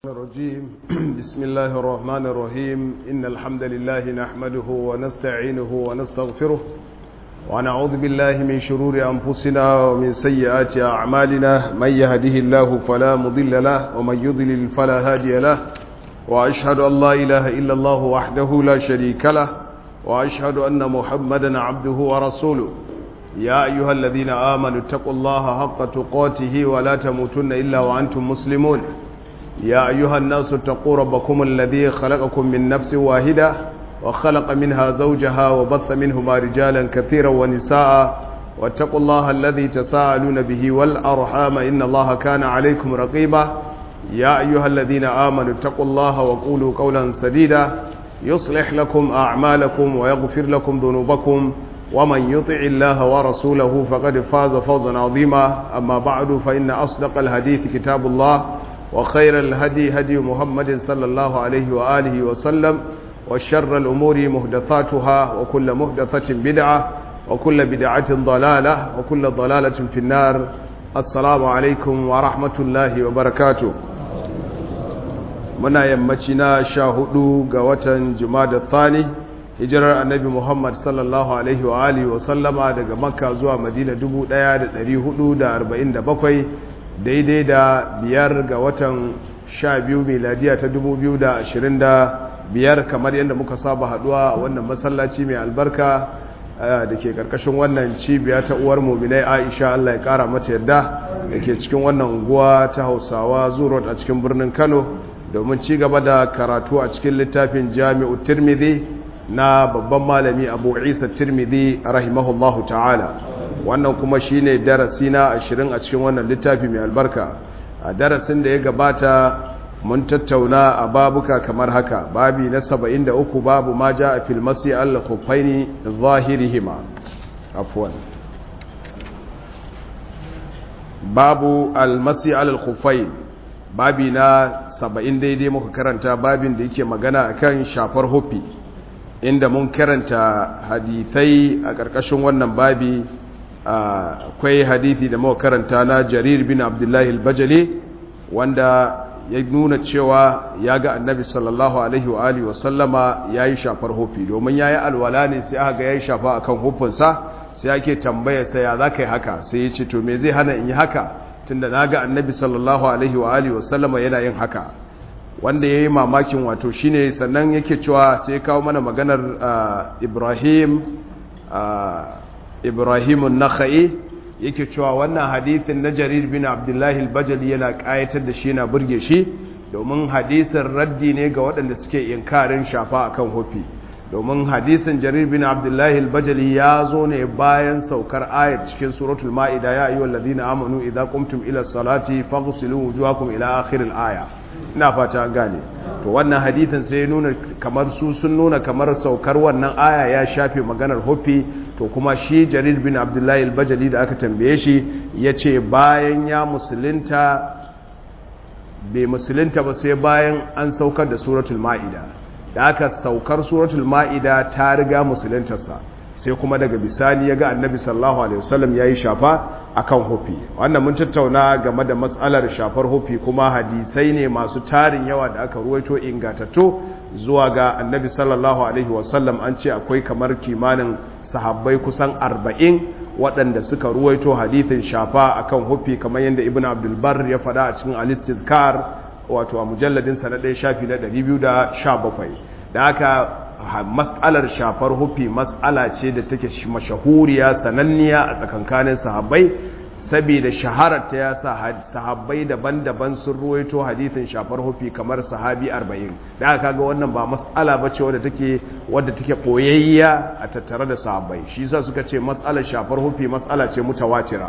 الرجيم بسم الله الرحمن الرحيم إن الحمد لله نحمده ونستعينه ونستغفره ونعوذ بالله من شرور أنفسنا ومن سيئات أعمالنا من يهده الله فلا مضل له ومن يضلل فلا هادي له وأشهد أن لا إله إلا الله وحده لا شريك له وأشهد أن محمدا عبده ورسوله يا أيها الذين آمنوا اتقوا الله حق تقاته ولا تموتن إلا وأنتم مسلمون يا أيها الناس اتقوا ربكم الذي خلقكم من نفس واحدة وخلق منها زوجها وبث منهما رجالا كثيرا ونساء واتقوا الله الذي تساءلون به والأرحام إن الله كان عليكم رقيبا يا أيها الذين آمنوا اتقوا الله وقولوا قولا سديدا يصلح لكم أعمالكم ويغفر لكم ذنوبكم ومن يطع الله ورسوله فقد فاز فوزا عظيما أما بعد فإن أصدق الحديث كتاب الله وخير الهدي هدي محمد صلى الله عليه وآله وسلم وشر الأمور مهدثاتها وكل مهدثة بدعة وكل بدعة ضلالة وكل ضلالة في النار السلام عليكم ورحمة الله وبركاته muna yammaci na sha hudu ga watan jumada thani hijirar annabi muhammad sallallahu alaihi wa alihi wa sallama daga makka zuwa madina 1447 daidai da biyar ga watan sha biyu miladiya ta dubu biyu da ashirin da biyar kamar yadda muka saba haduwa a wannan masallaci mai albarka da ke karkashin wannan cibiya ta uwar muminai aisha allah ya kara mata yadda da ke cikin wannan unguwa ta hausawa zurot a cikin birnin kano domin ci gaba da karatu a cikin littafin jami'u tirmidhi na babban malami abu isa tirmidhi rahimahullahu ta'ala wannan kuma shine darasi na ashirin a cikin wannan littafi mai albarka a darasin da ya gabata mun tattauna a babuka kamar haka babi na saba'in da uku babu ma ja a filmasi al-khuffaini zahirihima afwan babu al-masi al-khuffain babi na saba'in daidai muka karanta babin da yake magana akan shafar hufi inda mun karanta hadithai a ƙarƙashin wannan babi akwai hadithi da muka karanta na jarir bin abdullahi al-bajali wanda ya nuna cewa ya ga annabi sallallahu alaihi wa alihi wa sallama yayi shafar hufi domin yayi alwala ne sai aka ga yayi shafa akan hufinsa sai ake tambaya sai ya zaka yi haka sai ya ce to me zai hana in yi haka tunda naga annabi sallallahu alaihi wa alihi wa sallama yana yin haka wanda yayi mamakin wato shine sannan yake cewa sai kawo mana maganar Ibrahim ibrahimun nakha'i yake cewa wannan hadithin na jarir bin abdullahi al-bajali yana kayatar da shi yana burge shi domin hadisin raddi ne ga waɗanda suke inkarin shafa akan hufi domin hadisin jarir bin abdullahi al-bajali ya zo ne bayan saukar ayat cikin suratul ma'ida ya ayyuhal ladina amanu idza qumtum ila salati faghsilu wujuhakum ila akhir al-aya ina fata gane to wannan hadithin sai nuna kamar su sun nuna kamar saukar wannan aya ya shafe maganar hufi to kuma shi jarir bin abdullahi al-bajali da aka tambaye shi ya ce bayan ya musulunta bai musulunta ba sai bayan an saukar da suratul ma'ida da aka saukar suratul ma'ida ta riga musuluntarsa sai kuma daga bisani ya ga annabi sallallahu alaihi wasallam ya yi shafa akan hufi wannan mun tattauna game da matsalar shafar hufi kuma hadisai ne masu tarin yawa da aka ruwaito ingatattu zuwa ga annabi sallallahu alaihi wasallam an ce akwai kamar kimanin sahabbai kusan arba'in waɗanda suka ruwaito hadithin shafa akan hufi kamar yadda ibn abdulbar ya faɗa a cikin alistizkar wato a mujalladin na ɗaya shafi na 217 da haka mas'alar shafar hufi mas'ala ce da take mashahuriya sananniya a tsakankanin sahabbai saboda shaharar ta ya sa sahabbai daban-daban sun ruwaito hadithin shafar hufi kamar sahabi 40 da aka kaga wannan ba mas'ala ba ce wadda take wadda take koyayya a tattare da sahabbai shi yasa suka ce mas'alar shafar hufi mas'ala ce mutawatira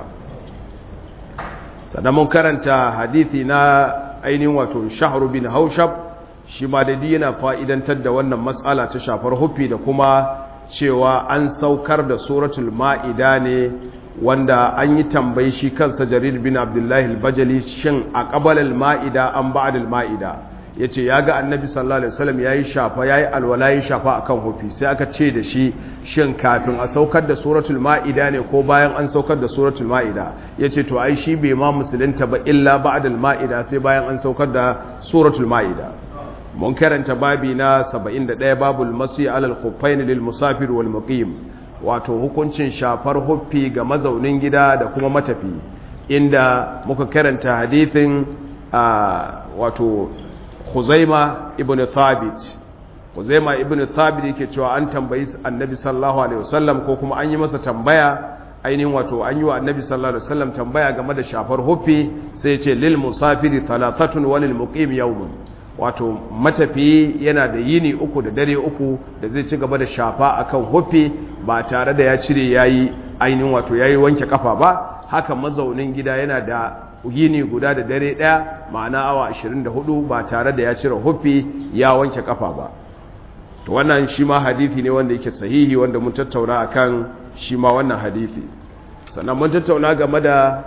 sannan mun karanta hadithi na ainihin wato shahru bin haushab shi ma da yana fa'idantar da wannan mas'ala ta shafar hufi da kuma cewa an saukar da suratul ma'ida ne wanda an yi tambayi shi kansa jarir bin abdullahi al-bajali shin a ƙabalar ma'ida an ba'adal ma'ida yace ya ga annabi sallallahu alaihi wasallam yayi shafa yayi alwala yayi shafa akan hufi sai aka ce da shi shin kafin a saukar da suratul maida ne ko bayan an saukar da suratul maida yace to ai shi bai ma musulunta ba illa ba'dal maida sai bayan an saukar da suratul maida mun karanta babi na 71 babul masi alal khuffain lil musafir wal muqim wato hukuncin shafar huffi ga mazaunin gida da kuma matafi inda muka karanta hadithin wato Khuzaima ibn Thabit Khuzaima ibn Thabit yake cewa an tambayi Annabi sallallahu alaihi wasallam ko kuma an yi masa tambaya ainihin wato an yi wa Annabi sallallahu alaihi wasallam tambaya game da shafar huffi sai ya ce lil musafiri thalathatun wa lil muqim yawmun wato matafiyi yana da yini uku da dare uku da zai ci gaba da shafa akan huffi ba tare da ya cire yayi ainihin wato yayi wanke kafa ba haka mazaunin gida yana da yini guda da dare daya ma'ana awa 24 ba tare da ya cire huffi ya wanke kafa ba to wannan shi ma hadisi ne wanda yake sahihi wanda mun tattauna akan shi ma wannan hadisi sannan mun tattauna game da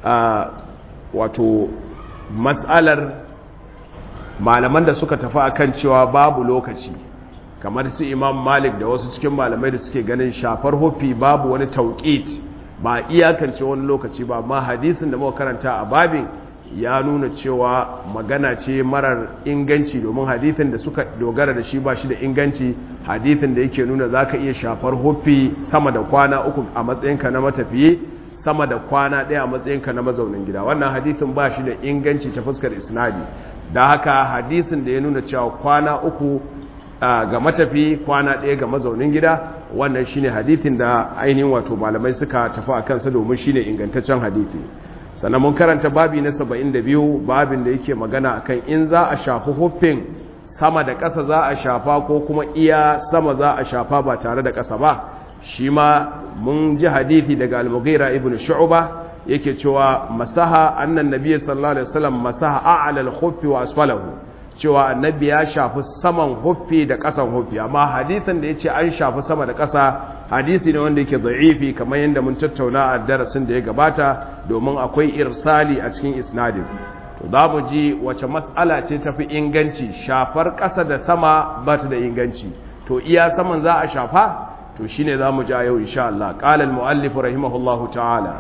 wato mas'alar malaman da suka tafi akan cewa babu lokaci kamar su imam malik da wasu cikin malamai da suke ganin shafar hufi babu wani tauƙit ba iyakance wani lokaci ba amma hadisin da muka karanta a babin ya nuna cewa magana ce marar inganci domin hadisin da suka dogara da shi ba shi da inganci hadisin da yake nuna za ka iya shafar hufi sama da kwana uku a matsayinka na matafiye sama da kwana ɗaya a matsayinka na mazaunin gida wannan hadisin ba shi da inganci ta fuskar isnadi da haka hadisin da ya nuna cewa kwana uku ga matafi kwana ɗaya ga mazaunin gida wannan shine hadithin da ainihin wato malamai suka tafi a kansa domin shine ingantaccen hadithi sannan mun karanta babi na 72 babin da yake magana akan in za a shafi huffin sama da ƙasa za a shafa ko kuma iya sama za a shafa ba tare da ƙasa ba shi ma mun ji hadithi daga al-mughira ibn shu'ba yake cewa masaha annan nabiyyi sallallahu alaihi wasallam masaha a'la al-khuffi wa asfalahu cewa annabi ya shafi saman huffi da ƙasan huffi amma hadisin da ya ce an shafi sama da ƙasa hadisi ne wanda yake da'ifi kamar yadda mun tattauna a darasin da ya gabata domin akwai irsali a cikin isnadin to za mu ji wace mas'ala ce tafi inganci shafar ƙasa da sama ba ta da inganci to iya saman za a shafa to shine za mu ja yau insha Allah qala al-muallif rahimahullahu ta'ala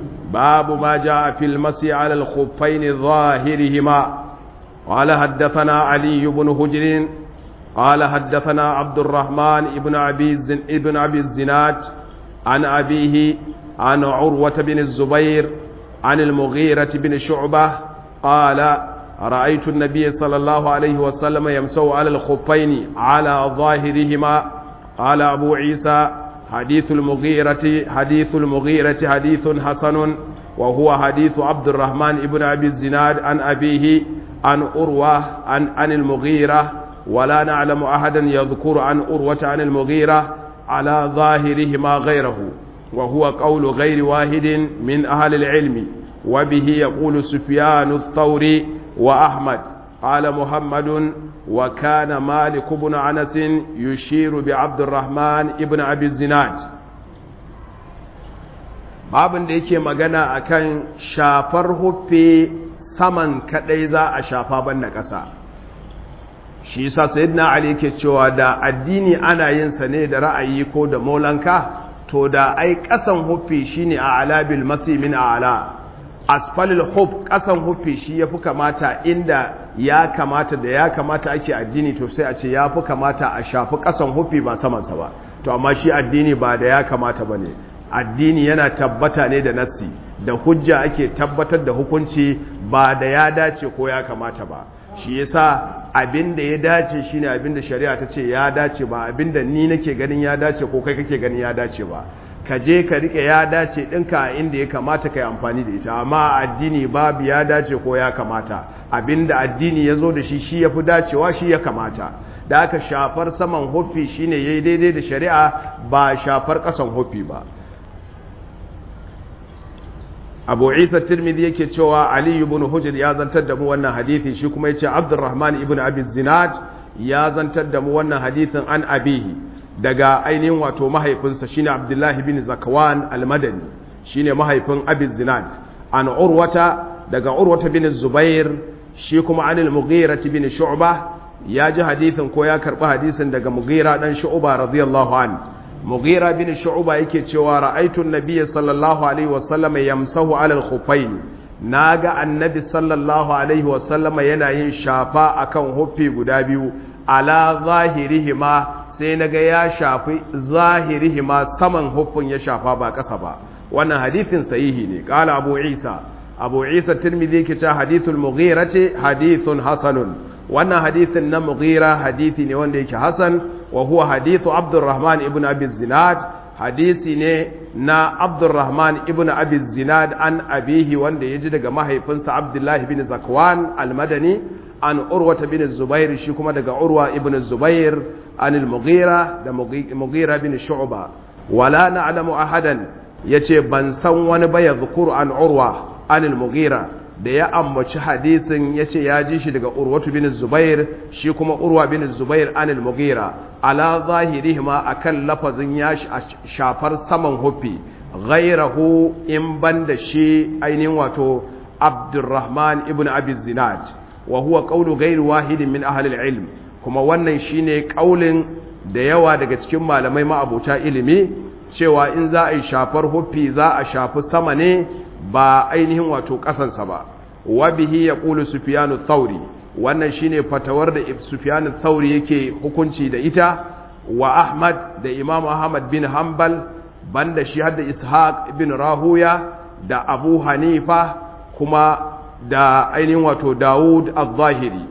babu ma jaa fil masi 'ala al-khuffayn dhahirihima قال حدثنا علي بن هجر قال حدثنا عبد الرحمن ابن أبي, ابن أبي الزناد عن أبيه عن عروة بن الزبير عن المغيرة بن شعبة قال رأيت النبي صلى الله عليه وسلم يمسو على الخفين على ظاهرهما قال أبو عيسى حديث المغيرة حديث المغيرة حديث حسن وهو حديث عبد الرحمن ابن أبي الزناد عن أبيه عن أروة عن, عن المغيرة ولا نعلم أحدا يذكر عن أروة عن المغيرة على ظاهرهما غيره وهو قول غير واحد من أهل العلم وبه يقول سفيان الثوري وأحمد قال محمد وكان مالك بن أنس يشير بعبد الرحمن ابن أبي الزناد babin da yake magana akan shafar huffe saman kadai za a shafa banda ƙasa shi yasa sayyidina ali yake cewa da addini ana yin sa ne da ra'ayi ko da molanka to da ai ƙasan huffi shine a alabil masi min a'la asfalil huf ƙasan huffi shi yafi kamata inda ya kamata da ya kamata ake addini to sai a ce yafi kamata a shafi ƙasan huffi ba saman sa ba to amma shi addini ba da ya kamata bane addini yana tabbata ne da nassi da hujja ake tabbatar da hukunci ba da ya dace ko ya kamata ba shi yasa abin da ya dace shine abin da shari'a ta ce ya dace ba abin da ni nake ganin ya dace ko kai kake ganin ya dace ba ka je ka rike ya dace ɗinka a inda ya kamata ka yi amfani da ita amma addini babu ya dace ko ya kamata abin da addini ya zo da shi shi ya fi dacewa shi ya kamata da aka shafar saman huffi shine ya yi daidai da shari'a ba shafar ƙasan huffi ba abu isa tirmidhi yake cewa ali ibn hujr ya zantar da mu wannan hadithi shi kuma yace abdurrahman ibn abi zinad ya zantar da mu wannan hadithin an abihi daga ainihin wato mahaifinsa shine abdullahi bin zakwan al-madani shine mahaifin abi zinad an urwata daga urwata bin zubair shi kuma anil mughira bin shu'ba ya ji hadithin ko ya karbi hadisin daga mughira dan shu'ba radiyallahu an mughira bin shu'ba yake cewa ra'aytu an-nabiy sallallahu alaihi wasallam yamsahu ala al-khuffayn naga annabi sallallahu alaihi wasallam yana yin shafa akan huffi guda biyu ala zahirihima sai naga ya shafi zahirihima saman huffin ya shafa ba kasa ba wannan hadithin sahihi ne qala abu isa abu isa tirmidhi yake cewa hadithul mughira ce hadithun hasanun wannan hadithin na mughira hadithi ne wanda yake hasan wa huwa hadithu abdurrahman ibn abi zinad hadisi ne na abdurrahman ibn abi zinad an abihi wanda ya ji daga mahaifinsa abdullahi bin zakwan almadani an urwata bin zubair shi kuma daga urwa ibn zubair an al-mughira da mughira bin shu'ba wala na'lamu ahadan yace ban san wani ba ya zukuru an urwa an al-mughira da ya ambaci hadisin yace ya ji shi daga urwatu bin zubair shi kuma urwa bin zubair an al-mughira ala zahirihima akan lafazin ya shafar saman hufi ghairahu in banda shi ainihin wato abdurrahman ibn abi zinad wa huwa qawlu ghayri wahidin min ahli al-ilm kuma wannan shine kaulin da yawa daga cikin malamai ma'abuta ilimi cewa in za a yi shafar hufi za a shafi sama ne ba ainihin wato kasansa ba wa bihi yaqulu sufyanu thauri wannan shine fatawar da sufyanu thauri yake hukunci da ita wa ahmad da imam ahmad bin hanbal banda shi hadda ishaq ibn rahuya da abu hanifa kuma da ainihin wato dawud al-zahiri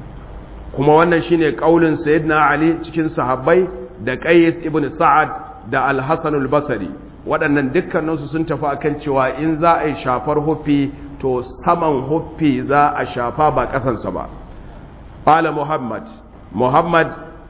kuma wannan shine kaulin sayyidina ali cikin sahabbai da qais ibn sa'ad da al-hasan al-basri waɗannan dukkaninsu sun tafi akan cewa in za a yi shafar huffi to saman huffi za a shafa ba ƙasansa ba qala muhammad muhammad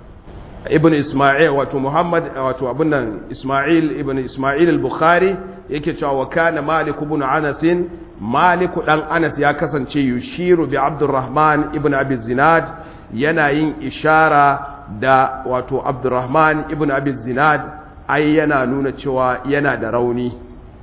ibn isma'il wato muhammad wato abun nan isma'il ibn isma'il al-bukhari yake cewa wa kana malik ibn anas malik dan anas ya kasance yushiru bi abdurrahman ibn abi zinad yana yin ishara da wato abdurrahman ibn abi zinad ai yana nuna cewa yana da rauni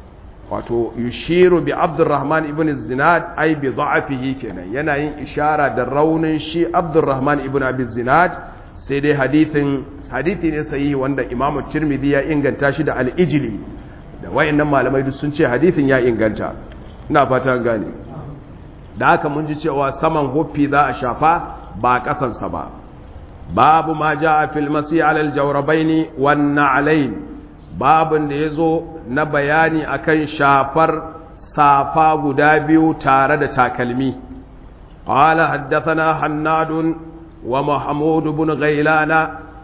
wato yushiru bi abdurrahman ibn zinad ai bi da'afihi kenan yana yin ishara da raunin shi abdurrahman ibn abi zinad sai dai hadithin hadithi ne sahihi wanda imam tirmidhi ya inganta shi da al-ijli da wayannan malamai duk sun ce hadithin ya inganta ina fata gane da haka mun ji cewa saman huffi za a shafa ba kasansa ba babu ma ja a filmasi alal jaurabaini wannan alain babin da ya zo na bayani akan shafar safa guda biyu tare da takalmi قال حدثنا حناد ومحمود بن غيلان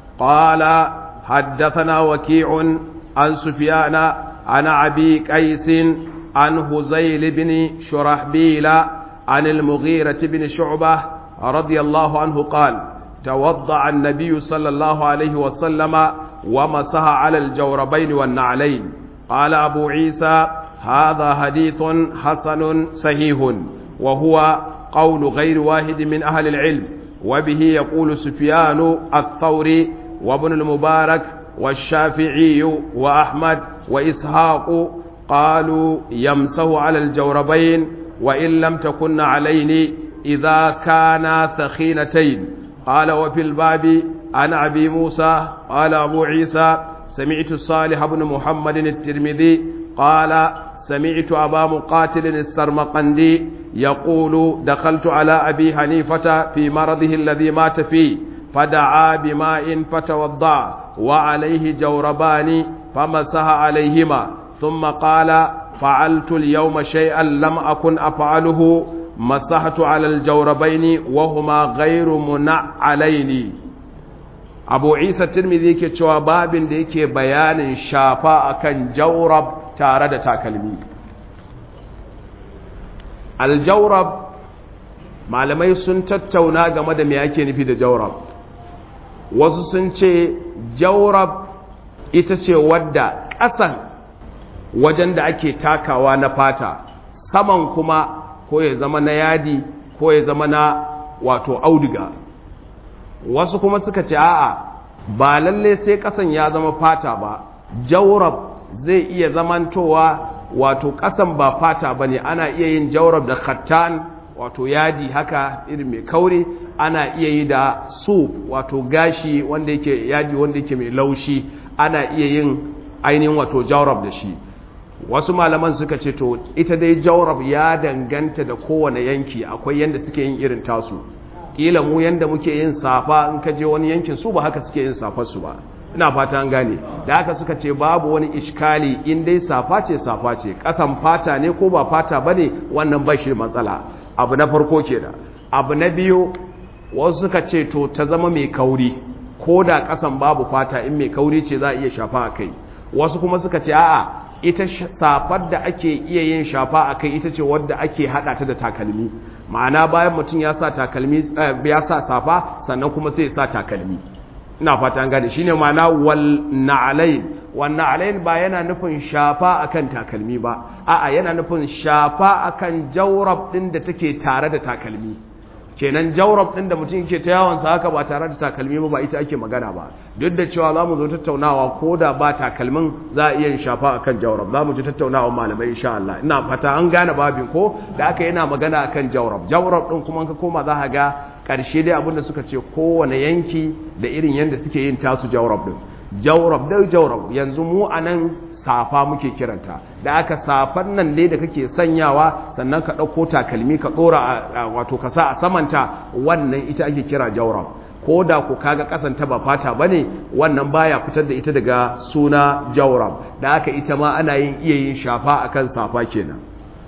قال حدثنا وكيع عن سفيان عن أبي قيس عن هزيل بن شرحبيل عن المغيرة بن شعبة رضي الله عنه قال توضع النبي صلى الله عليه وسلم ومسح على الجوربين والنعلين قال أبو عيسى هذا حديث حسن صحيح وهو قول غير واحد من أهل العلم وبه يقول سفيان الثوري وابن المبارك والشافعي وأحمد وإسحاق قالوا يمسه على الجوربين وإن لم تكن علين إذا كانا ثخينتين قال وفي الباب عن أبي موسى قال أبو عيسى سمعت صالح بن محمد الترمذي قال سمعت أبا مقاتل السرمقندي يقول دخلت على أبي حنيفة في مرضه الذي مات فيه فدعا بماء فتوضع وعليه جوربان فمسح عليهما ثم قال فعلت اليوم شيئا لم أكن أفعله مسحت على الجوربين وهما غير منعلين abu isa tirmidhi ke cewa babin da yake bayanin shafa akan jaurab tare da takalmi aljaurab malamai sun tattauna game da me ake nufi da jaurab wasu sun ce jaurab ita ce wadda ƙasan wajen da ake takawa na fata saman kuma ko ya zama na yadi ko ya zama na wato auduga wasu kuma suka ce a'a ba lalle sai kasan ya zama fata ba jaurab zai iya zamantowa wato kasan ba fata ba ne ana iya yin jaurab da khattan wato yadi haka irin mai kauri ana iya yi da su wato gashi wanda yake yadi wanda yake mai laushi ana iya yin ainihin wato jawrab da shi wasu malaman suka ce to ita dai jawrab ya danganta da kowane yanki akwai yanda suke yin irin tasu kila mu yanda muke yin safa in ka je wani yankin su ba haka suke yin safar su ba ina fata an gane da haka suka ce babu wani iskali in dai safa ce safa ce kasan fata ne ko ba fata bane wannan ba shi matsala abu na farko kenan abu na biyu wasu suka ce to ta zama mai kauri ko da kasan babu fata in mai kauri ce za a iya shafa a kai wasu kuma suka ce a'a ita safar da ake iya yin shafa a kai ita ce wadda ake hada ta da takalmi ma'ana bayan mutum ya sa takalmi ya sa safa sannan kuma sai ya sa takalmi ina fata an gane shine ma'ana wal na'alain wal na'alain ba yana nufin shafa akan takalmi ba a'a yana nufin shafa akan jawrab din da take tare da takalmi kenan jawrab din da mutum yake ta yawon sa haka ba tare da takalmi ba ba ita ake magana ba duk da cewa zamu zo tattaunawa ko da ba takalmin za a iya shafa akan jawrab zamu ji tattaunawa malamai insha Allah ina fata an gane babin ko da aka yana magana akan jawrab jawrab din kuma ka koma za ka ga karshe dai abinda suka ce kowane yanki da irin yanda suke yin tasu jawrab din jawrab dai jawrab yanzu mu anan safa muke kiranta da aka safan nan dai da kake sanyawa sannan ka ɗauko takalmi ka ɗora wato ka sa a samanta wannan ita ake kira jawrab ko da ku kaga kasanta ba fata bane wannan baya fitar da ita daga suna jawrab da aka ita ma ana yin iya yin shafa akan safa kenan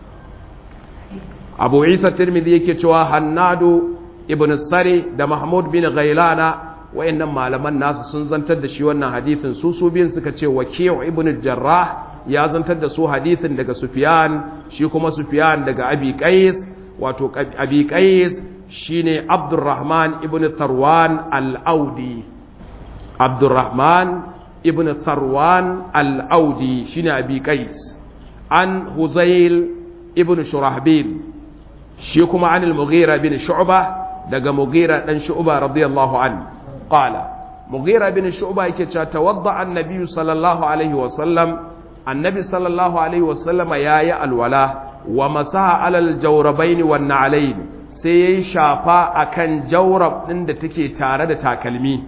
Abu Isa Tirmidhi yake cewa Hannadu ibn Sari da Mahmud bin Ghailana wayannan malaman nasu sun zantar da shi wannan hadithin su su biyun suka ce Waki'u ibn Jarrah ya zantar da su hadithin daga Sufyan shi kuma Sufyan daga Abi Qais wato Abi Qais shine Abdurrahman ibn Tharwan al-Audi Abdurrahman ibn Tharwan al-Audi shine Abi Qais an Huzail ibn Shurahbil shi kuma an al-Mughira bin Shu'bah daga Mughira dan Shu'bah radiyallahu anhu qala Mughira bin Shu'bah yake cewa tawadda an-nabi sallallahu alaihi wa sallam annabi sallallahu alaihi wa sallama yayi alwala wa masaha alal jawrabaini wan na'alain sai ya yi shafa a kan jaurab ɗin da take tare da takalmi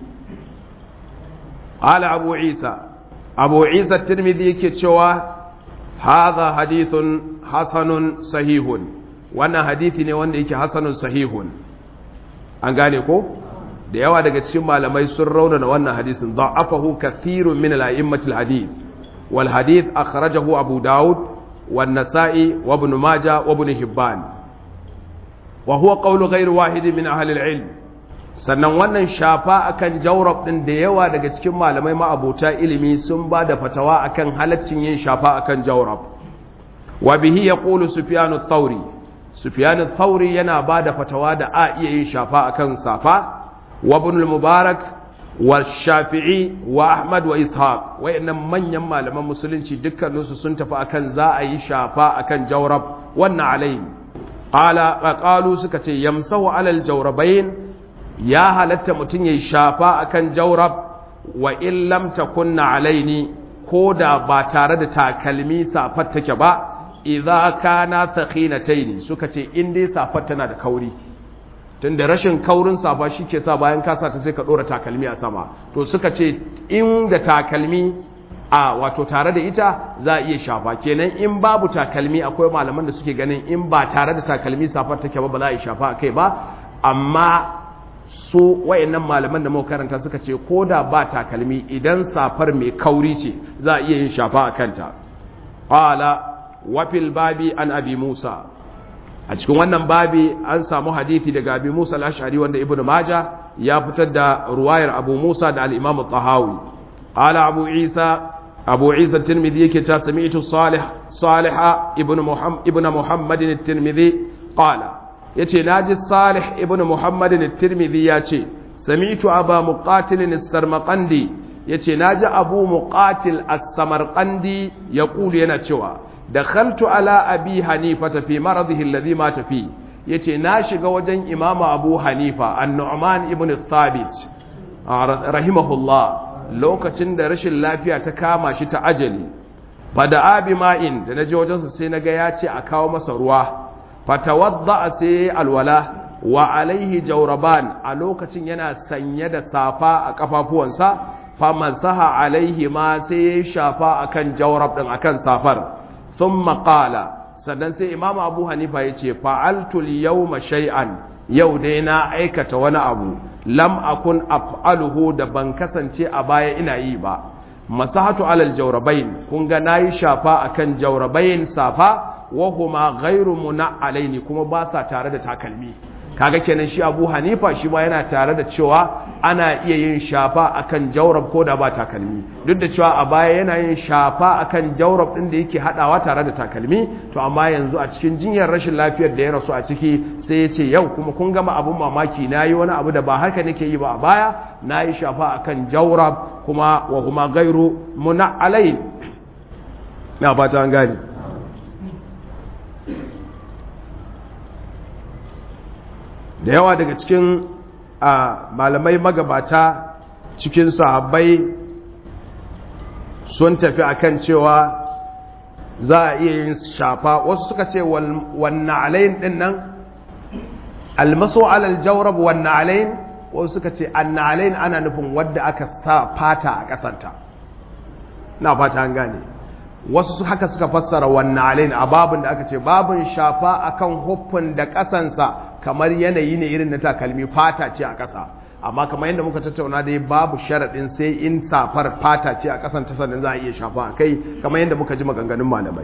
ala abu isa abu isa tirmidhi yake cewa haza hadithun hasanun sahihun wannan hadithi ne wanda yake hasanun sahihun an gane ko da yawa daga cikin malamai sun raunana wannan hadisin da'afahu kathirun min al-a'immatil hadith wal hadith akhrajahu abu daud wan nasa'i wa ibn majah wa ibn hibban wa huwa qawlu ghayr wahid min ahli al-ilm sannan wannan shafa akan jawrab din da yawa daga cikin malamai ma'abota ilimi sun ba da fatawa akan halaccin yin shafa akan jawrab wa bihi yaqulu sufyan ath-thawri sufyan ath-thawri yana ba da fatawa da a iya yin shafa akan safa wa ibn al-mubarak wa shafi'i wa ahmad wa ishaq wayannan manyan malaman musulunci dukkaninsu sun tafi akan za a yi shafa akan jawrab wannan alayhi qala qalu suka ce yamsahu alal jawrabain ya halatta mutun yayi shafa akan jawrab wa in lam takunna alaini koda ba tare da takalmi safar take ba idza kana thaqinataini suka ce in dai safar tana da kauri tunda rashin kaurin safa shike sa bayan ka sa ta sai ka dora takalmi a sama to suka ce in da takalmi a wato tare da ita za a iya shafa kenan in babu takalmi akwai malaman da suke ganin in ba tare da takalmi safar take ba ba za a yi shafa a kai ba amma su wayannan malaman da muka karanta suka ce ko da ba takalmi idan safar mai kauri ce za a iya yin shafa a kanta qala wa fil babi an abi musa a cikin wannan babi an samu hadisi daga abi musa al-ash'ari wanda ibnu maja ya fitar da ruwayar abu musa da al-imam at-tahawi qala abu isa abu isa tirmidhi yake cewa sami'tu salih salih ibn muhammad ibn muhammad at-tirmidhi qala yace naji salih ibn muhammad at-tirmidhi yace sami'tu aba muqatil as-sarmaqandi yace naji abu muqatil as-samarqandi yaqulu yana cewa dakhaltu ala abi hanifa fi maradihi alladhi mata fi yace na shiga wajen imamu abu hanifa an-nu'man ibn thabit rahimahullah lokacin da rashin lafiya ta kama shi ta ajali fada abi ma'in da na je wajensa sai na ga ya ce a kawo masa ruwa fatawadda sai alwala wa alaihi jauraban a lokacin yana sanye da safa a kafafuwansa famasaha alaihi ma sai ya shafa akan jaurab din akan safar thumma qala sannan sai imam abu hanifa ya ce fa'altul yawma shay'an yau dai na aikata wani abu lam akun af'aluhu da ban kasance a baya ina yi ba masahatu alal jawrabain kun ga nayi shafa akan jawrabain safa wa huma ghairu muna'alaini kuma ba sa tare da takalmi kaga kenan shi Abu Hanifa shi ma yana tare da cewa ana iya yin shafa akan jawrab ko da ba takalmi duk da cewa a baya yana yin shafa akan jawrab din da yake hadawa tare da takalmi to amma yanzu a cikin jinyar rashin lafiyar da ya rasu a ciki sai ya ce yau kuma kun gama abun mamaki nayi wani abu da ba haka nake yi ba a baya nayi shafa akan jawrab kuma wa huma ghairu muna'alain na fata an gani da yawa daga cikin malamai magabata cikin sahabbai sun tafi akan cewa za a iya yin shafa wasu suka ce wannan alayin din nan almaso alal jawrab wannan alayin wasu suka ce anna alayin ana nufin wadda aka sa fata a kasanta na fata an gane wasu haka suka fassara wannan alayin a babin da aka ce babin shafa akan huffin da kasansa kamar yanayi ne irin na takalmi fata ce a ƙasa amma kamar yadda muka tattauna dai babu sharaɗin sai in safar fata ce a ƙasan ta sannan za a iya shafa a kai kamar yadda muka ji maganganun malamai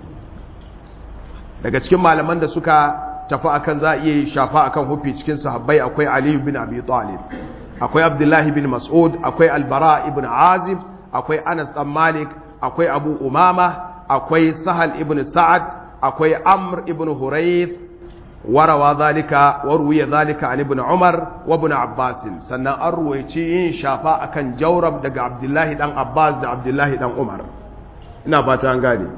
daga cikin malaman da suka tafi akan za a iya shafa akan hufi cikin sahabbai akwai aliyu bin abi talib akwai abdullahi bin mas'ud akwai albara ibn azib akwai anas dan malik akwai abu umama akwai sahal ibn sa'ad akwai amr ibn hurayth warawa zalika waruwiya zalika an ibn umar wa ibn abbas sannan an ruwaici yin shafa akan jawrab daga abdullahi dan abbas da abdullahi dan umar ina fata an gane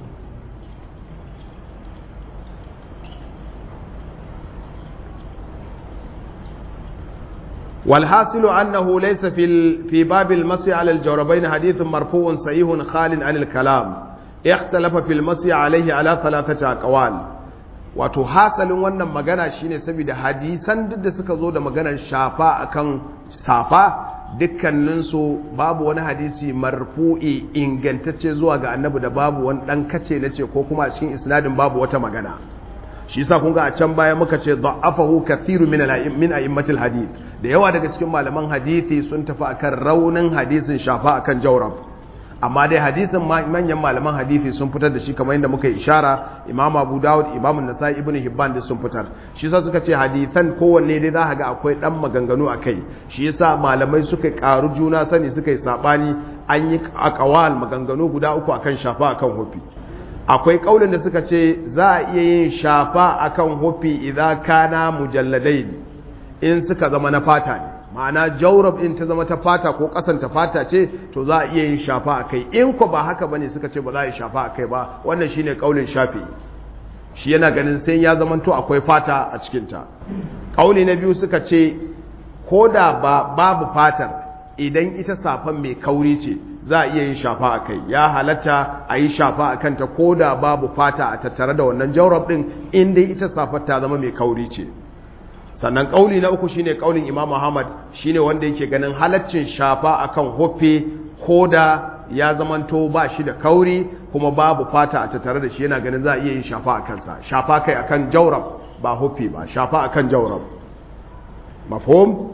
والحاصل أنه ليس في في باب المسي على الجوربين حديث مرفوع صحيح خال عن الكلام اختلف في المسي عليه على ثلاثة أقوال wato hasalin wannan magana shine saboda hadisan duk da suka zo da maganar shafa akan safa dukkaninsu babu wani hadisi marfu'i ingantacce zuwa ga annabi da babu wani dan kace na ce ko kuma a cikin isnadin babu wata magana shi yasa kun ga a can baya muka ce da'afahu kathiru min min a'immatil hadith da yawa daga cikin malaman hadisi sun tafi akan raunin hadisin shafa akan jawrab amma dai hadisin manyan malaman hadisi sun fitar da shi kamar yadda muka yi ishara imam abu dawud imam nasai ibnu hibban da sun fitar shi yasa suka ce hadisan kowanne dai za ga akwai dan maganganu a kai shi yasa malamai suka karu juna sani suka yi sabani an yi akawal maganganu guda uku akan shafa akan hufi akwai kaulin da suka ce za a iya yin shafa akan hufi idan kana mujalladai in suka zama na fata ne ma'ana jaurab in ta zama ta fata ko kasan ta fata ce to za a iya yin shafa a kai in ko ba haka bane suka ce ba za a yi shafa a kai ba wannan shine kaulin shafi shi yana ganin sai ya zama to akwai fata a cikin ta kauli na biyu suka ce ko da ba babu fatar idan ita safan mai kauri ce za a iya yin shafa a kai ya halatta a yi shafa a kanta ko da babu fata a tattare da wannan jaurab din in dai ita safar ta zama mai kauri ce sannan kauli na uku shine kaulin Imam Muhammad shine wanda yake ganin halaccin shafa akan hofe koda ya zamanto ba shi da kauri kuma babu fata a tattare da shi yana ganin za a iya yin shafa akan sa shafa kai akan jawrab ba hofe ba shafa akan jawrab mafhum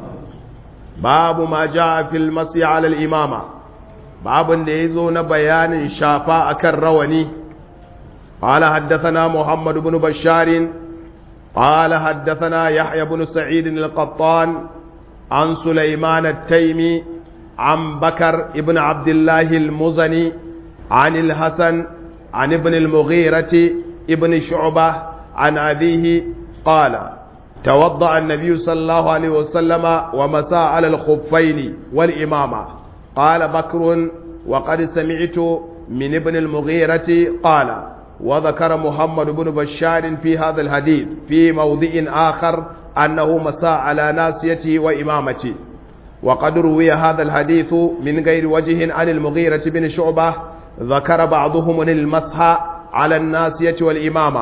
babu ma jaa fil masi ala al imama babun da yazo na bayanin shafa akan rawani قال حدثنا محمد بن بشار قال حدثنا يحيى بن سعيد القطان عن سليمان التيمي عن بكر ابن عبد الله المزني عن الحسن عن ابن المغيرة ابن شعبة عن أبيه قال توضأ النبي صلى الله عليه وسلم ومسى على الخفين والإمامة قال بكر وقد سمعت من ابن المغيرة قال وذكر محمد بن بشار في هذا الحديث في موضع آخر أنه مساء على ناسيته وإمامته وقد روي هذا الحديث من غير وجه عن المغيرة بن شعبة ذكر بعضهم المسح على الناسية والإمامة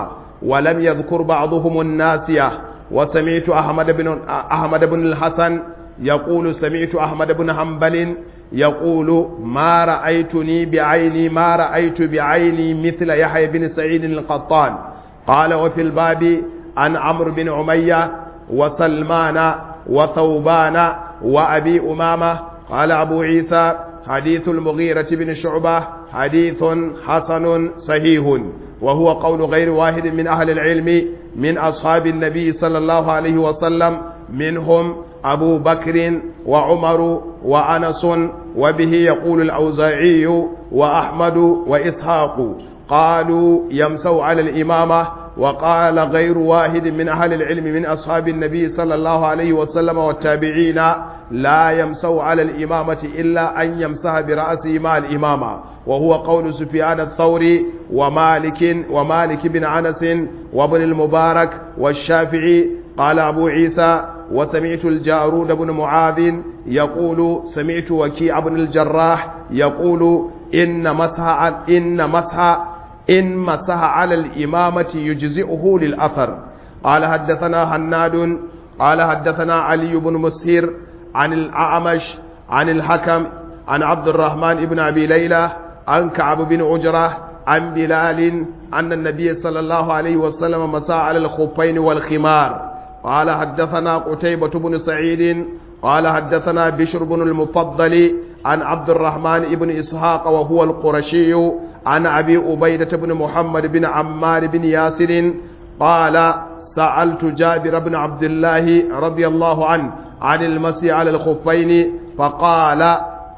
ولم يذكر بعضهم الناسية وسمعت أحمد بن أحمد بن الحسن يقول سمعت أحمد بن حنبل يقول ما رأيتني بعيني ما رأيت بعيني مثل يحيى بن سعيد القطان قال وفي الباب عن عمرو بن عمية وسلمان وثوبان وأبي أمامة قال أبو عيسى حديث المغيرة بن شعبة حديث حسن صحيح وهو قول غير واحد من أهل العلم من أصحاب النبي صلى الله عليه وسلم منهم أبو بكر وعمر وأنس وبه يقول الأوزاعي وأحمد وإسحاق قالوا يمسوا على الإمامة وقال غير واحد من أهل العلم من أصحاب النبي صلى الله عليه وسلم والتابعين لا يمسوا على الإمامة إلا أن يمسها برأسه مع الإمامة وهو قول سفيان الثوري ومالك ومالك بن أنس وابن المبارك والشافعي قال أبو عيسى وسمعت الجارود بن معاذ يقول سمعت وكيع بن الجراح يقول إن مسح إن مسح إن مسح على الإمامة يجزئه للأثر قال حدثنا هناد قال حدثنا علي بن مسهر عن الأعمش عن الحكم عن عبد الرحمن بن أبي ليلى عن كعب بن عجرة عن بلال أن النبي صلى الله عليه وسلم مسى على الخفين والخمار قال حدثنا قتيبة بن سعيد قال حدثنا بشر بن المفضل عن عبد الرحمن بن إسحاق وهو القرشي عن أبي أبيدة بن محمد بن عمار بن ياسر قال سألت جابر بن عبد الله رضي الله عنه عن المسي على الخفين فقال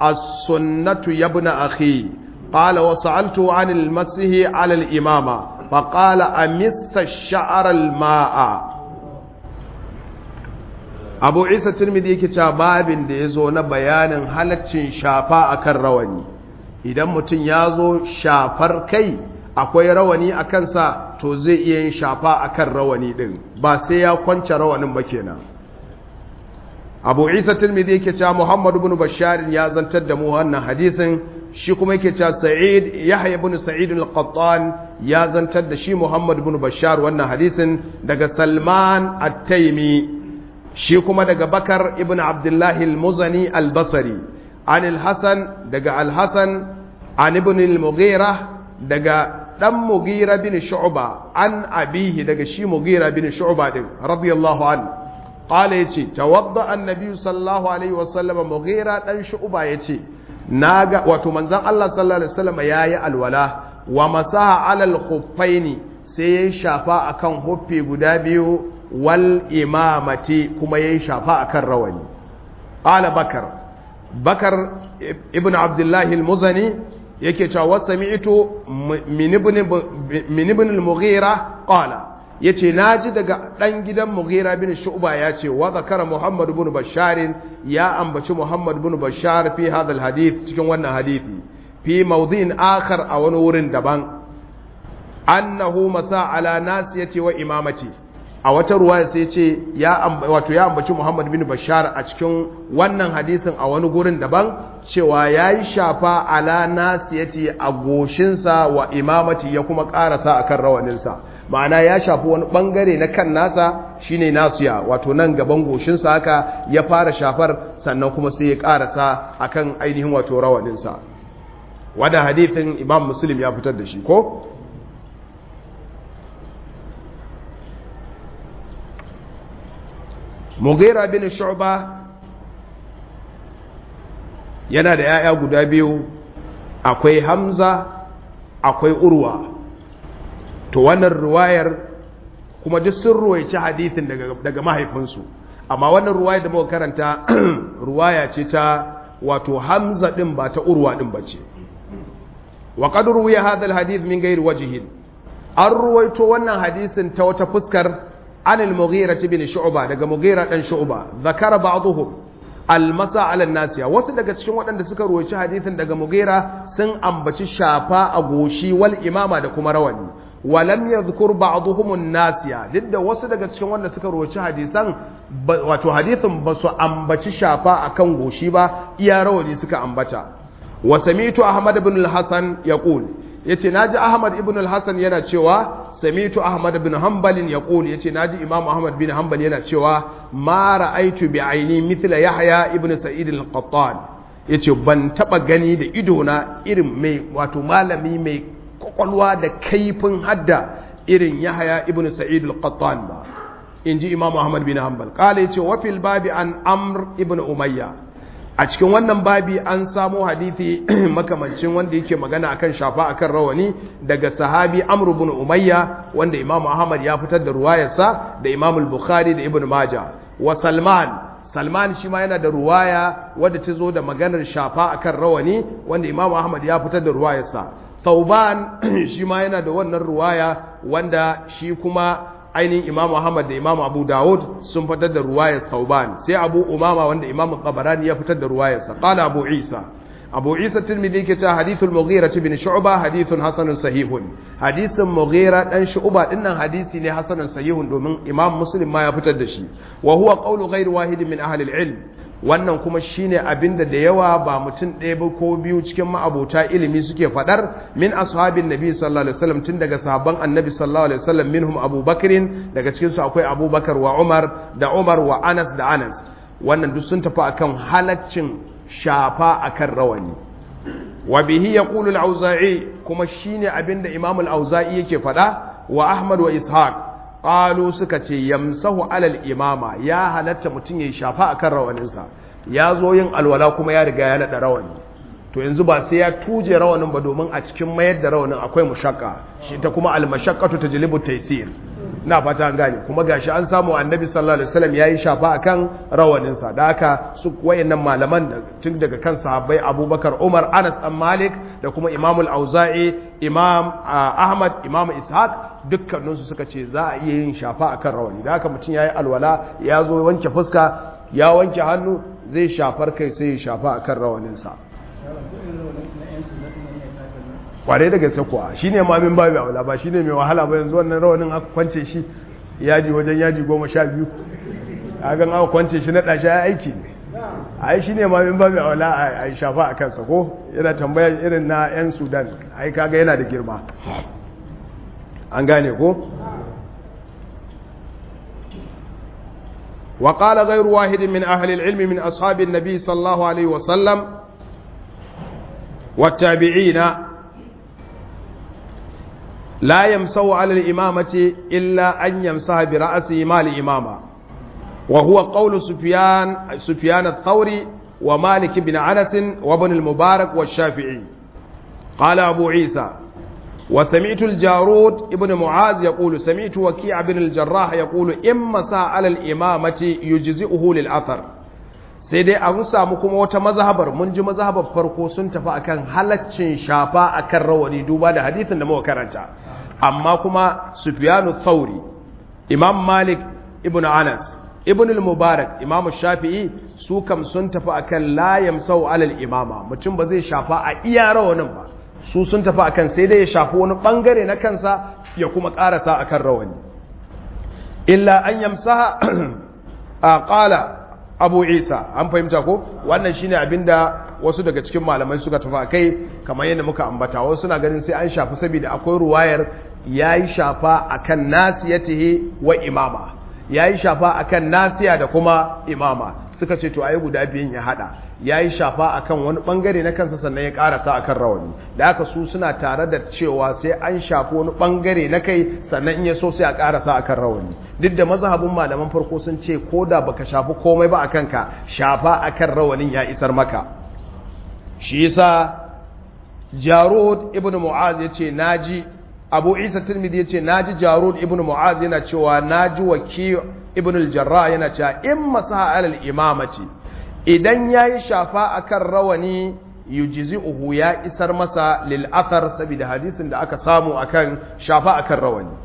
السنة يا ابن أخي قال وسألته عن المسه على الإمامة فقال أمس الشعر الماء abu isa turmidi yake cewa babin da ya zo na bayanin halaccin shafa a kan rawani idan mutum ya zo shafar kai akwai rawani a kansa to zai iya yin shafa a kan rawani ɗin ba sai ya kwance rawanin ba kenan abu isa turmidi yake cewa muhammadu bin basharin ya zantar da mu wannan hadisin shi kuma yake cewa sa'id yahya ibn sa'id al-qattan ya zantar da shi muhammad ibn bashar wannan hadisin daga salman at-taimi shi kuma daga bakar ibn abdullahi al-muzani al-basri an al-hasan daga al-hasan an ibn al-mughira daga dan mughira bin shu'ba an abihi daga shi mughira bin shu'ba din radiyallahu an qala yace tawadda annabi sallallahu alaihi wasallam mughira dan shu'ba yace naga wato manzon Allah sallallahu alaihi wasallam yayi alwala wa masaha alal khuffaini sai ya shafa akan huffi guda biyu wal imamati kuma yayi shafa akan rawani qala bakar bakar ibn abdullah al-muzani yake cewa wasami'tu min ibn min ibn al-mughira qala yace naji daga dan gidan mughira bin shu'ba yace wa zakara muhammad ibn bashar ya ambaci muhammad ibn bashar fi hadha al-hadith cikin wannan hadisi fi mawdhi'in akhar a wani wurin daban annahu masa ala nasiyati wa imamati a wata ruwa sai ce ya wato ya ambaci Muhammad bin Bashar a cikin wannan hadisin a wani gurin daban cewa yayi shafa ala nasiyati a goshinsa wa imamati ya kuma karasa akan rawaninsa ma'ana ya shafi wani bangare na kan nasa shine nasiya wato nan gaban goshinsa haka ya fara shafar sannan kuma sai ya karasa akan ainihin wato rawaninsa wannan hadisin Imam Muslim ya fitar da shi ko mughira bin shu'ba yana da yaya guda biyu akwai hamza akwai urwa to wannan ruwayar kuma duk sun ruwaici hadithin daga, daga mahaifinsu amma wannan ruwayar da muka karanta ruwaya ce ta wato hamza din ba ta urwa din ba ce wa qad ruwiya hadha alhadith min ghairi wajhin an ruwaito wannan hadisin ta wata fuskar عن المغيرة بن شعبة دقى مغيرة بن شعبة ذكر بعضهم المسا على الناس wasu daga cikin waɗanda suka ruwaci hadisin daga Mughira sun ambaci shafa a goshi wal imama da kuma rawani walam yadhkur ba'dhum an-nasiya duk da wasu daga cikin wanda suka ruwaci hadisan wato hadisin ba su ambaci shafa akan goshi ba iya rawani suka ambata wa sami'tu ahmad ibn al-hasan yaqul yace naji ahmad ibn al-hasan yana cewa samitu ahmad bin hanbal yaqul yace naji imam ahmad bin hanbal yana cewa ma ra'aitu bi aini mithla yahya ibn sa'id al-qattan yace ban taba gani da ido na irin mai wato malami mai kwakwalwa da kaifin hadda irin yahya ibn sa'id al-qattan ba inji imam ahmad bin hanbal qala yace wa fil babi an amr ibn umayya a cikin wannan babi an samo hadithi makamancin wanda yake magana akan shafa akan rawani daga sahabi Amr ibn Umayya wanda Imam Ahmad ya fitar da ruwayarsa da Imam al-Bukhari da Ibn Majah wa Salman Salman shi ma yana da ruwaya wadda ta zo da maganar shafa akan rawani wanda Imam Ahmad ya fitar da ruwayarsa Thauban shi ma yana da wannan ruwaya wanda shi kuma ainihin imam Muhammad da imam Abu Dawud sun fitar da ruwayar Thauban sai Abu Umama wanda imam Tabarani ya fitar da ruwayarsa qala Abu Isa Abu Isa Tirmidhi yake cewa hadithul Mughira bin Shu'ba hadithun hasanun sahihun hadisin Mughira dan Shu'ba dinnan hadisi ne hasanun sahihun domin imam Muslim ma ya fitar da shi wa huwa qawlu ghayr wahid min ahli al-ilm wannan kuma shine abinda da yawa ba mutum ɗaya ba ko biyu cikin ma'abota ilimi suke faɗar min ashabin nabi sallallahu alaihi wasallam tun daga sahabban annabi sallallahu alaihi wasallam minhum abubakarin daga cikin su akwai abubakar wa umar da umar wa anas da anas wannan duk sun tafi akan halaccin shafa akan rawani wa bihi yaqulu al-auza'i kuma shine abinda imam al-auza'i yake faɗa wa ahmad wa ishaq qalu suka ce yamsahu alal imama ya halatta mutum ya shafa akan rawaninsa ya zo yin alwala kuma ya riga ya nada rawani to yanzu ba sai ya tuje rawanin ba domin a cikin mayar da rawanin akwai mushakka shi ta kuma almashaqqatu tajlibu taysir na fata an gane kuma gashi an samu annabi sallallahu alaihi wasallam yayi shafa akan rawaninsa da haka su wayannan malaman da tun daga kan sahabbai Abubakar Umar Anas dan Malik da kuma Imam al-Auza'i Imam Ahmad Imam Ishaq dukkaninsu suka ce za a iya yin shafa akan rawani da haka mutum yayi alwala ya zo wanke fuska ya wanke hannu zai shafar kai sai ya shafa akan rawaninsa kware da gaske kuwa shi ne ma min babu aula ba shi ne mai wahala ba yanzu wannan rawanin aka kwance shi yaji wajen yaji goma sha biyu a gan aka kwance shi na ɗashi ya aiki ne a yi shi ne ma min babu aula a yi shafa a kansa ko yana tambaya irin na 'yan sudan a yi kaga yana da girma an gane ko وقال غير واحد من أهل العلم من أصحاب النبي صلى الله عليه وسلم والتابعين لا يمسو على الإمامة إلا أن يمسها برأسه ما الإمامة وهو قول سفيان سفيان الثوري ومالك بن أنس وابن المبارك والشافعي قال أبو عيسى وسمعت الجارود ابن معاذ يقول سمعت وكيع بن الجراح يقول إما سا على الإمامة يجزئه للأثر sai dai an samu kuma wata mazhabar mun ji mazhabar farko sun tafi akan halaccin shafa akan rawani duba da hadithin da muka karanta amma kuma Sufyanu Thauri Imam Malik ibn Anas ibn al-Mubarak Imam Shafi'i su kam sun tafi akan la yamsau alal imama mutum ba zai shafa a iya rawanin ba su sun tafi akan sai dai ya shafi wani bangare na kansa ya kuma karasa akan rawani illa an yamsaha a qala abu isa an fahimta ko wannan shine abinda wasu daga cikin malamai suka tafi kai kamar yadda muka ambata wasu suna ganin sai an shafi saboda akwai ruwayar yayi shafa akan nasiyatihi wa imama yayi shafa akan nasiya da kuma imama suka ce to ayi guda biyun ya hada yayi shafa akan wani bangare na kansa sannan ya karasa akan rawani da haka su suna tare da cewa sai an shafi wani bangare na kai sannan in ya so sai a karasa akan rawani duk da mazhabin malaman farko sun ce ko da baka shafi komai ba akan ka shafa akan rawanin ya isar maka shi yasa Jarud ibn Mu'az yace naji Abu Isa Tirmidhi yace naji Jarud ibn Mu'az yana cewa naji Waki ibn al-Jarrah yana cewa in masaha alal imamati idan yayi shafa akan rawani yujzi'uhu ya isar masa lil athar saboda hadisin da aka samu akan shafa akan rawani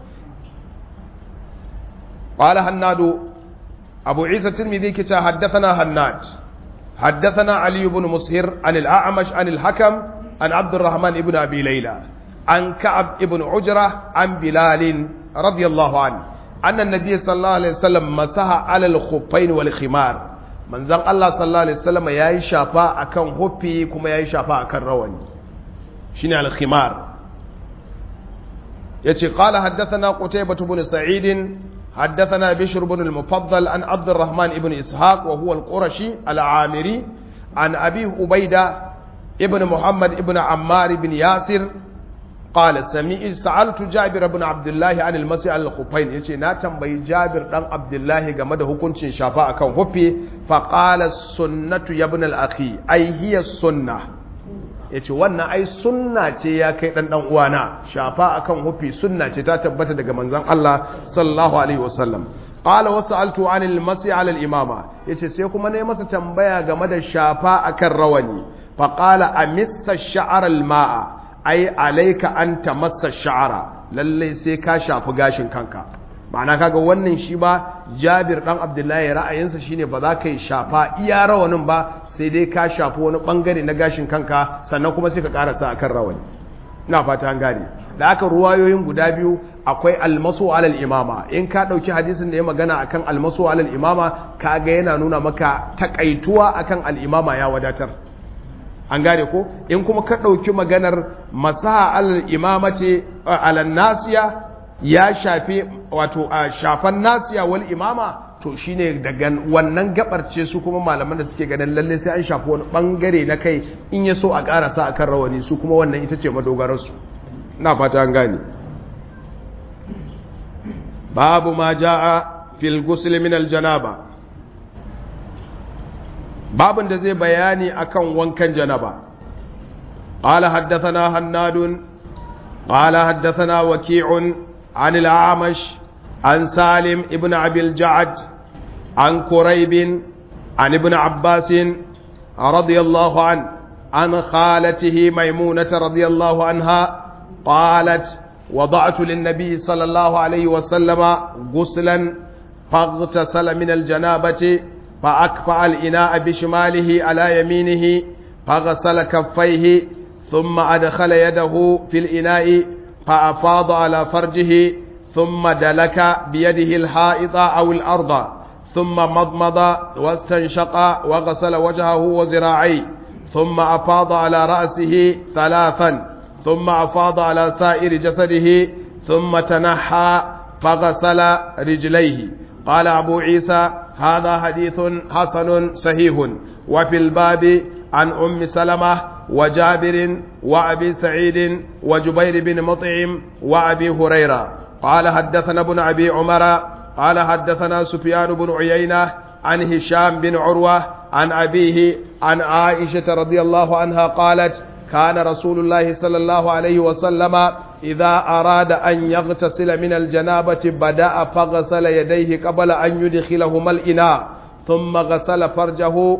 قال هناد أبو عيسى الترمذي كتا حدثنا هناد حدثنا علي بن مسهر عن الأعمش عن الحكم عن عبد الرحمن بن أبي ليلى عن كعب بن عجرة عن بلال رضي الله عنه أن النبي صلى الله عليه وسلم مسح على الخفين والخمار من زن الله صلى الله عليه وسلم يا شافا أكن هبي كما يا شافا أكن رواني شنو الخمار yace qala haddathana qutaybah ibn sa'id haddathana bishr ibn al-mufaddal an abd الرحمن ibn ishaq wa huwa al-qurashi al-amiri an abi ubayda ibn muhammad ibn ammar ibn yasir قال سمي سألت جابر بن عبد الله عن المسيح على الخفين yace na tambayi Jabir dan Abdullah game da hukuncin shafa akan hufi fa qala sunnatu ya ibn al-akhi ai hiya sunna yace wannan ai sunna ce ya kai dan dan uwana shafa akan hufi sunna ce ta tabbata daga manzon Allah sallallahu alaihi wasallam qala wa sa'altu an al-masih ala al-imama yace sai kuma nayi masa tambaya game da shafa akan rawani fa qala amissa sha'ar al-ma'a ai alaika an tamassa sha'ara lalle sai ka shafi gashin kanka ma'ana kaga wannan shi ba Jabir dan Abdullahi ra'ayinsa shine ba za ka yi shafa iya rawanin ba sai dai ka shafi wani bangare na gashin kanka sannan kuma sai ka karasa akan rawani ina fata an gane da aka ruwayoyin guda biyu akwai almasu alal imama in ka dauki hadisin da ya magana akan almasu alal imama kaga yana nuna maka takaituwa akan al imama ya wadatar an gane ko in kuma ka ɗauki maganar masaha alal imama ce alal nasiya ya shafe wato a shafan nasiya wal imama to shine daga wannan gabar ce su kuma malaman da suke ganin lalle sai an shafi wani bangare na kai in ya so a karasa akan rawani su kuma wannan ita ce madogararsu na fata an gane babu ma ja'a fil ghusl min al janaba babin da zai bayani akan wankan janaba قال حدثنا هناد قال حدثنا وكيع عن الأعمش عن سالم ابن أبي الجعد عن كريب عن ابن عباس رضي الله عنه عن خالته ميمونة رضي الله عنها قالت وضعت للنبي صلى الله عليه وسلم غسلا فاغتسل من الجنابة فأكفأ الإناء بشماله على يمينه فغسل كفيه ثم أدخل يده في الإناء فأفاض على فرجه ثم دلك بيده الحائط أو الأرض ثم مضمض واستنشق وغسل وجهه وذراعيه ثم أفاض على رأسه ثلاثا ثم أفاض على سائر جسده ثم تنحى فغسل رجليه قال أبو عيسى هذا حديث حسن صحيح وفي الباب عن أم سلمة وجابر وأبي سعيد وجبير بن مطعم وأبي هريرة قال حدثنا ابن أبي عمر قال حدثنا سفيان بن عيينة عن هشام بن عروة عن أبيه عن عائشة رضي الله عنها قالت كان رسول الله صلى الله عليه وسلم إذا أراد أن يغتسل من الجنابة بدأ فغسل يديه قبل أن يدخلهما الإناء ثم غسل فرجه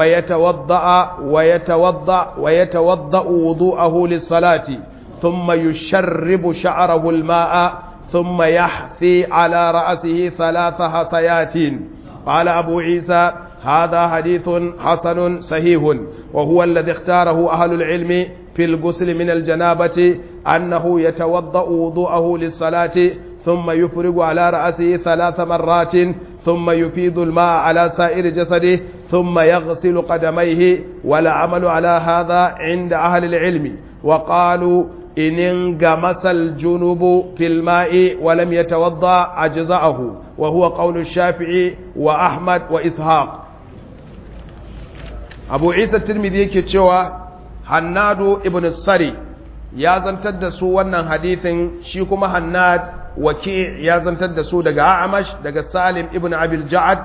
ويتوضأ ويتوضأ ويتوضأ وضوءه للصلاة ثم يشرب شعره الماء ثم يحثي على رأسه ثلاث حثيات قال أبو عيسى هذا حديث حسن صحيح وهو الذي اختاره أهل العلم في الغسل من الجنابة أنه يتوضأ وضوءه للصلاة ثم يفرغ على رأسه ثلاث مرات ثم يفيض الماء على سائر جسده ثم يغسل قدميه والعمل على هذا عند أهل العلم وقالوا إن انغمس الجنوب في الماء ولم يتوضأ أجزأه وهو قول الشافعي وأحمد وإسحاق أبو عيسى الترمذي كتشوى hannadu ibn sari ya zantar da su wannan hadithin shi kuma hannad waki ya zantar da su daga amash daga salim ibn abil ja'ad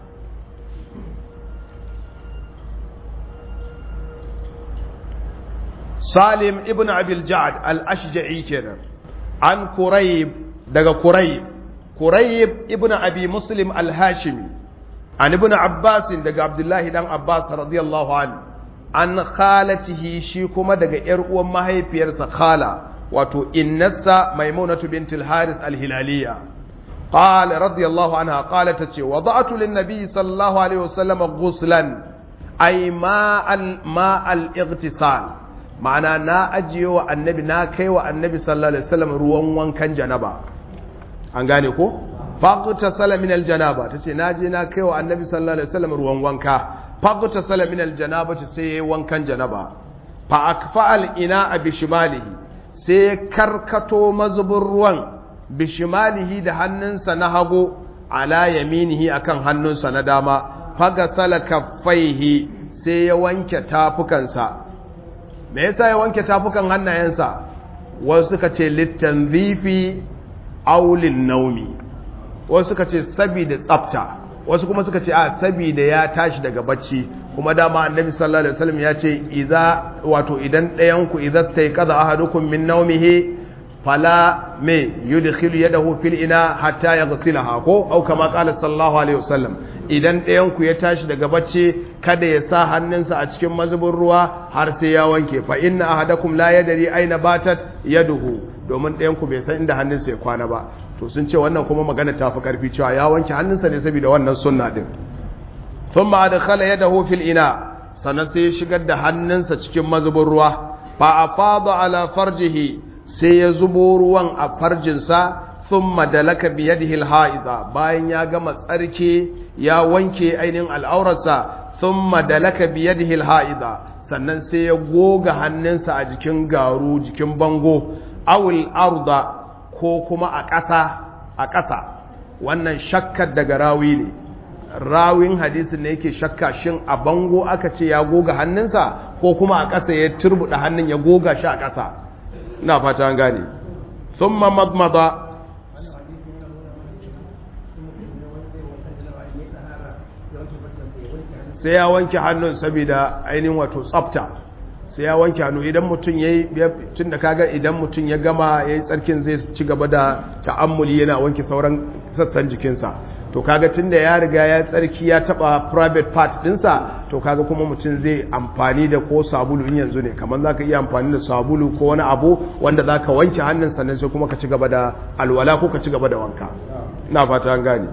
salim ibn abil ja'ad al-ashja'i kenan an kurayb daga kurayb kurayb ibn abi muslim al-hashimi an ibn abbas daga abdullahi dan abbas radiyallahu anhu an khalatihi shi kuma daga ‘yar uwan mahaifiyarsa khala wato innarsa maimunatu bintul haris alhilaliya قال رضي الله عنها قالت تشي وضعت للنبي صلى الله عليه وسلم غسلا أي ماء ماء الاغتسال معنى نا أجي النبي نا كي النبي صلى الله عليه وسلم روان وان كان جنبا أنغاني كو فاغتسل من الجنابة تشي ناجي نا كي النبي صلى الله عليه وسلم روان وان كان fagta sala min aljanabati sai yayi wankan janaba fa akfa al ina bi shimalihi sai ya karkato mazubin ruwan bishimalihi da hannunsa na hagu ala yaminihi akan hannunsa na dama fagasala kaffaihi sai ya wanke tafukansa me yasa ya wanke tafukan hannayensa wasu suka ce littanzifi aulin naumi wasu suka ce sabida tsafta wasu kuma suka ce a sabida ya tashi daga bacci kuma dama annabi sallallahu alaihi wasallam ya ce idza wato idan ɗayan ku idza stayqadha ahadukum min nawmihi fala me yudkhilu yadahu fil ina hatta yaghsilaha ko au kama qala sallallahu alaihi wasallam idan ɗayan ku ya tashi daga bacci kada ya sa hannunsa a cikin mazubin ruwa har sai ya wanke fa inna ahadakum la yadri aina batat yaduhu domin ɗayan ku bai san inda hannunsa ya kwana ba to sun ce wannan kuma magana ta fi karfi cewa ya wanke hannunsa ne saboda wannan sunna din thumma adkhala yadahu fil ina sannan sai ya shigar da hannunsa cikin mazubin ruwa fa afada ala farjihi sai ya zubo ruwan a farjinsa thumma dalaka bi yadihi al bayan ya gama tsarki ya wanke ainihin al'aurarsa thumma dalaka bi yadihi al sannan sai ya goga hannunsa a jikin garu jikin bango awil arda ko kuma a ƙasa a ƙasa wannan shakkar daga rawi ne rawin hadisin ne yake shakka shin a bango aka ce ya goga hannunsa ko kuma a ƙasa ya turbuɗa hannun ya goga shi a ƙasa ina fata an gane thumma madmada sai ya wanke hannun saboda ainihin wato tsafta sai ya wanke hannu idan mutum ya yi tun da kaga idan mutum ya gama ya yi tsarkin zai ci gaba da ta'ammuli yana wanke sauran sassan jikinsa to kaga tun da ya riga ya tsarki ya taba private part dinsa to kaga kuma mutum zai amfani da ko sabulu in yanzu ne kamar za ka iya amfani da sabulu ko wani abu wanda za ka wanke hannun sannan sai kuma ka ci gaba da alwala ko ka ci gaba da wanka na fata an gane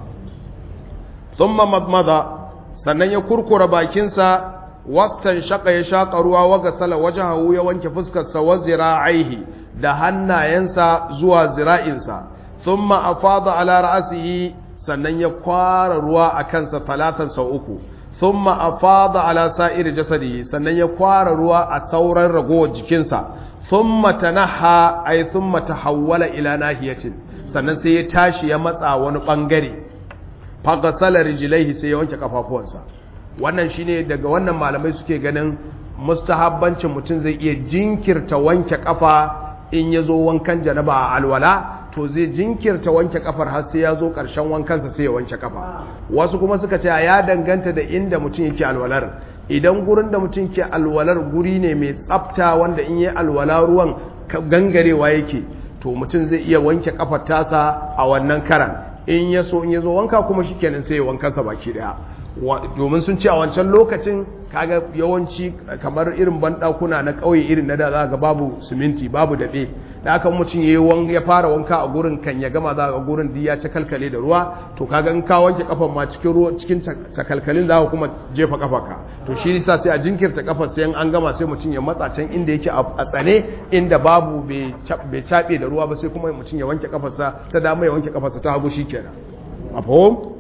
thumma madmada sannan ya kurkura bakinsa wastan shaka ya shaƙa ruwa waga sala wajahu ya wanke fuskarsa wa zira'aihi da hannayensa zuwa zira'insa thumma afada ala ra'sihi sannan ya kwara ruwa a kansa talatan sau uku thumma afada ala sa'ir jasadihi sannan ya kwara ruwa a sauran ragowar jikinsa thumma tanaha ay thumma tahawwala ila nahiyatin sannan sai ya tashi ya matsa wani bangare faghasala rijlaihi sai ya wanke kafafuwansa wannan shine daga wannan malamai suke ganin mustahabbancin mutum zai iya jinkirta wanke kafa in ya zo wankan janaba a alwala to zai jinkirta wanke kafar har sai ya zo ƙarshen wankansa sai ya wanke kafa wasu kuma suka ce ya danganta da inda mutum yake alwalar idan gurin da mutum ke alwalar guri ne mai tsafta wanda in yi alwala ruwan gangarewa yake to mutum zai iya wanke kafar tasa a wannan karan in ya so in ya zo wanka kuma shikenan sai ya wankansa baki daya domin sun ce a wancan lokacin kaga yawanci kamar irin banɗakuna na ƙauye irin na da za ga babu siminti babu daɓe da aka mutum ya fara wanka a gurin kan ya gama za ga gurin duk ya ci kalkale da ruwa to kaga in ka wanke kafan ma cikin ruwa cikin cakalkalin za ka kuma jefa kafarka to shi yasa sai a jinkirta kafar sai an gama sai mutum ya matsa can inda yake a tsane inda babu bai caɓe da ruwa ba sai kuma mutum ya wanke kafarsa ta dama ya wanke kafarsa ta hagu shikenan a fahim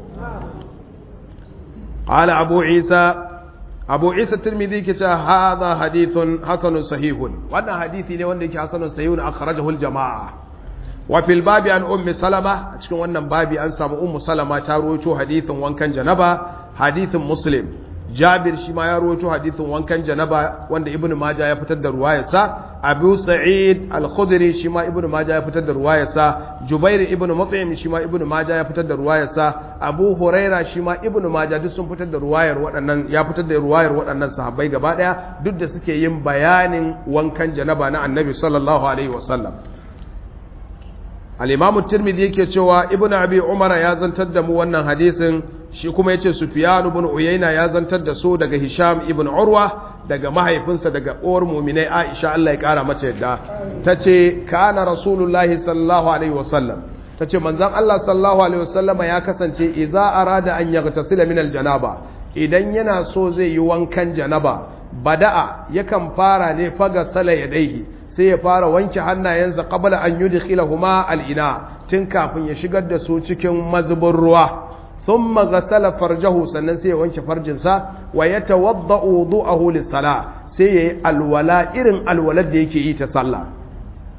قال أبو عيسى أبو عيسى الترمذي كتا هذا حديث حسن صحيح وانا حديثي ne wanda yake hasanun sahihun akhrajahu al-jama'a wa fil babi an ummi salama a cikin wannan babi an samu ummu salama ta rawaito hadithin wankan janaba hadithin muslim jabir shi ma ya rawaito hadithin wankan janaba wanda ibnu majah ya fitar da ruwayarsa abu sa'id al-khudri shi ma ibnu majah ya fitar da ruwayarsa jubair ibnu mut'im shi ma ibnu majah ya fitar da ruwayarsa abu huraira shi ma ibnu majah duk sun fitar da ruwayar waɗannan ya fitar da ruwayar waɗannan sahabbai gaba ɗaya duk da suke yin bayanin wankan janaba na annabi sallallahu alaihi wasallam al-imam at-tirmidhi yake cewa ibnu abi umara ya zantar da mu wannan hadisin shi kuma yace sufyan ibn uyayna ya zantar da su daga hisham ibn urwa daga mahaifinsa daga uwar mu'minai aisha Allah ya kara mata yadda tace kana rasulullahi sallallahu alaihi wasallam tace manzon Allah sallallahu alaihi wasallama ya kasance idza arada an yaghtasila min aljanaba idan yana so zai yi wankan janaba bada'a yakan fara ne faga sala yadaihi sai ya fara wanke hannayensa qabla an yudkhilahuma al-ina tun kafin ya shigar da su cikin mazubin ruwa thumma ghasala farjahu sannan sai ya wanke farjinsa wa yatawadda'u wudu'ahu lis-salah sai yayi alwala irin alwalar da yake yi ta sallah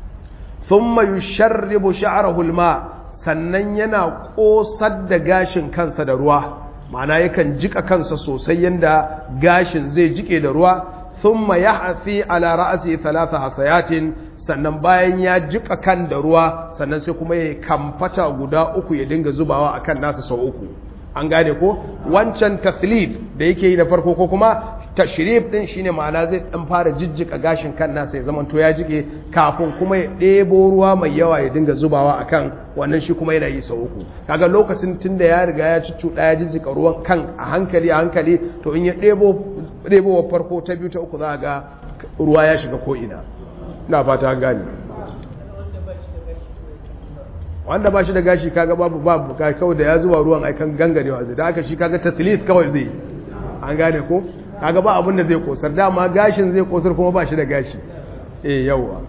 thumma yusharribu sha'rahu alma sannan yana kosar da gashin kansa da ruwa ma'ana yakan jika kansa sosai yanda gashin zai jike da ruwa thumma yahthi ala ra'si thalatha hasayatin sannan bayan ya jika kan da ruwa sannan sai kuma ya kamfata guda uku ya dinga zubawa akan nasa sau uku an gane ko wancan tathlid da yake yi da farko ko kuma tashrif din shine ma'ana zai dan fara jijjika gashin kan nasa ya zama to ya jike kafin kuma ya ɗebo ruwa mai yawa ya dinga zubawa akan wannan shi kuma yana yi sau uku kaga lokacin tunda ya riga ya cuccuɗa ya jijjika ruwan kan a hankali a hankali to in ya ɗebo ɗebo farko ta biyu ta uku za ga ruwa ya shiga ko ina ina fata gani wanda ba shi da gashi kaga babu babu kawai da ya zuwa ruwan aikan gangarewa zai da aka shi kaga taslis kawai zai an gane ko kaga ba abin da zai kosar dama gashin zai kosar kuma ba shi da gashi eh yawa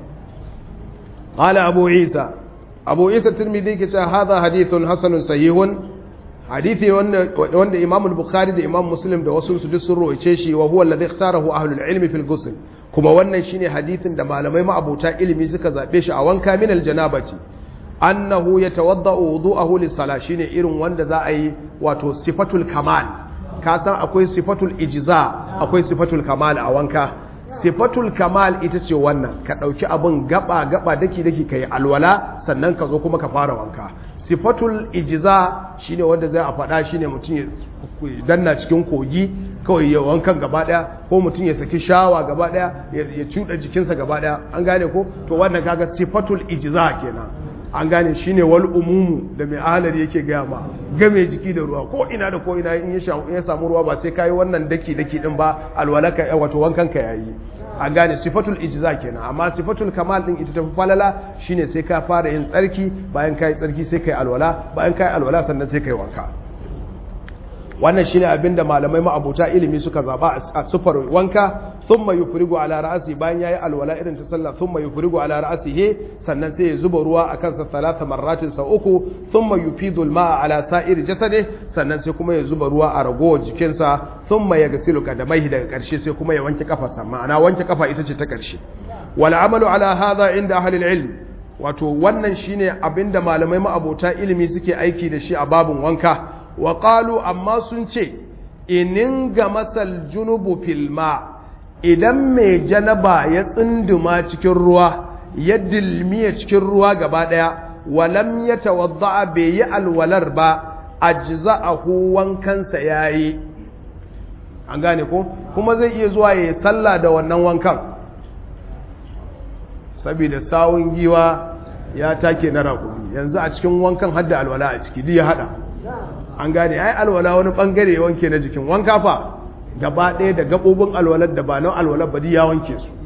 qala abu isa abu isa tirmidhi ke cewa hadha hadithun hasanun sahihun hadithi wanda wanda imam al-bukhari da imam muslim da wasu su duk sun roice shi wa huwa alladhi ikhtarahu ahlul ilmi fil ghusl kuma wannan shine hadithin da malamai ma'abuta ilimi suka zabe shi a wanka min al-janabati annahu yatawadda'u wudu'ahu lis-salah shine irin wanda za a yi wato sifatul kamal ka san akwai sifatul ijza akwai sifatul kamal a wanka sifatul kamal ita ce wannan ka dauki abin gaba gaba daki daki kai alwala sannan ka zo kuma ka fara wanka sifatul ijza shine wanda zai a faɗa shine mutum ya danna cikin kogi kawai ya wankan gaba daya ko mutum ya saki shawa gaba daya ya cuɗa jikinsa gaba daya an gane ko to wannan kaga sifatul ijza kenan an gane shi ne wal umumu da mai ahalar yake gaya ma game jiki da ruwa ko ina da ko ina in ya samu ruwa ba sai kayi wannan daki daki din ba alwalaka wato wankan ka yayi an gane sifatul ijza kenan amma sifatul kamal din ita tafi falala shine sai ka fara yin tsarki bayan kai tsarki sai kai alwala bayan kai alwala sannan sai kai wanka wannan shine abinda malamai ma'abuta ilimi suka zaba a sufar wanka thumma yufrigu ala ra'si bayan yayi alwala irin ta sallah thumma yufrigu ala ra'sihi sannan sai ya zuba ruwa akan sa talata marratin sa uku thumma yufidu al-ma'a ala sa'iri jasadi sannan sai kuma ya zuba ruwa a ragowar jikinsa thumma yaghsilu qadamaihi daga karshe sai kuma ya wanke kafarsa ma'ana wanke kafa ita ce ta karshe wal amalu ala hadha inda ahli al-ilm wato wannan shine abinda malamai ma'abota ilimi suke aiki da shi a babun wanka wa qalu amma sun ce inin ga masal junubu filma idan mai janaba ya tsinduma cikin ruwa ya dilmiya cikin ruwa gaba ɗaya walam ya tawadda'a bai yi alwalar ba ajza'ahu wankansa yayi an gane ko kuma zai iya zuwa ya sallah da wannan wankan saboda sawun giwa ya take na raƙumi yanzu a cikin wankan hadda alwala a ciki duk ya hada an gane ai alwala wani bangare wanke na jikin wanka fa gaba ɗaya da gaɓoɓin alwalar da ba na alwalar ba ya wanke su